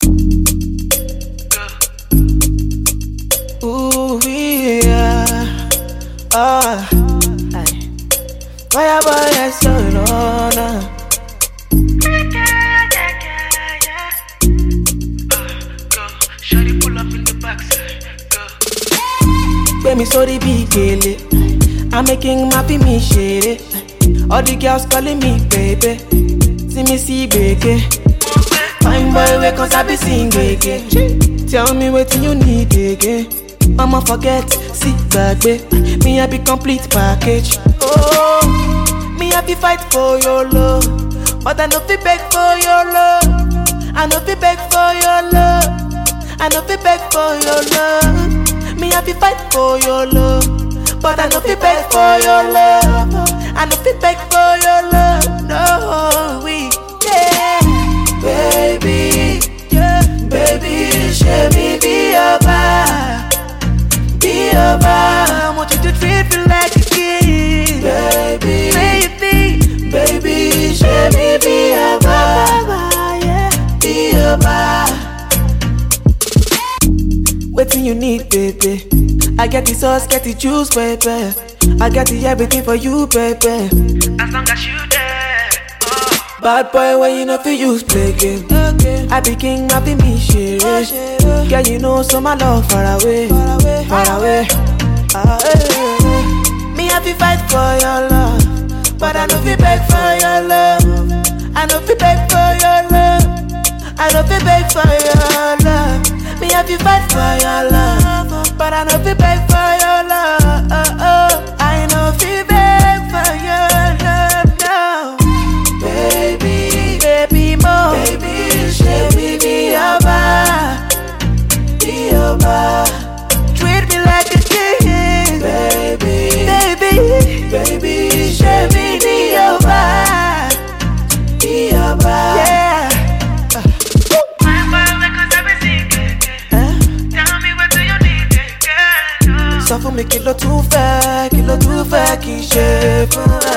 Ooh, yeah. Ah, aye. Fire boy, yes, so no, no. Shawty pull up in the backside. Go. Gbé mi sórí bí gèlè. I'm making my me ṣeré. All the girls calling me baby. See me see gbèké. Fine boy wey cause I be sing gbèké. Tell me wetin you need again. Mama forget, see gbàgbé. Me I be complete package. Oh, me I be fight for your love. But I no fit beg for your love. I no fit beg for your love. I no fit beg for your love. Me I be fight for your love, but I no fit beg for your love. I no fit beg for your love. No, we yeah, baby, yeah, baby, show me be your bar, be your bar. I want you to treat me like a king, baby, baby, baby, show me be your bar, yeah, be your bar. Waiting you need, baby. I get the sauce, get the juice, baby. I got the everything for you, baby. As long as you there. Oh. Bad boy, when you know fi use play game. I be king, I be me shit. Girl, you know so my love far away, far away. Ah, eh, eh. Me I fi fight for your love, but I know fi beg for your love. I know fi beg for your love. I know fi beg for your love. Me I fi fight for your love, but I know fi beg for your love. I know fi beg for your love now. Baby, baby mo Baby, baby, be your bar Be your bar Treat me like a king Baby, baby, baby, baby, be your bar Be your bar Yeah Fine boy, because I be singing. Eh? Tell me what do you need, girl? Sọ fún mi kí ló tún fẹ́, kí ló tún fẹ́ kí n ṣe fún ẹ.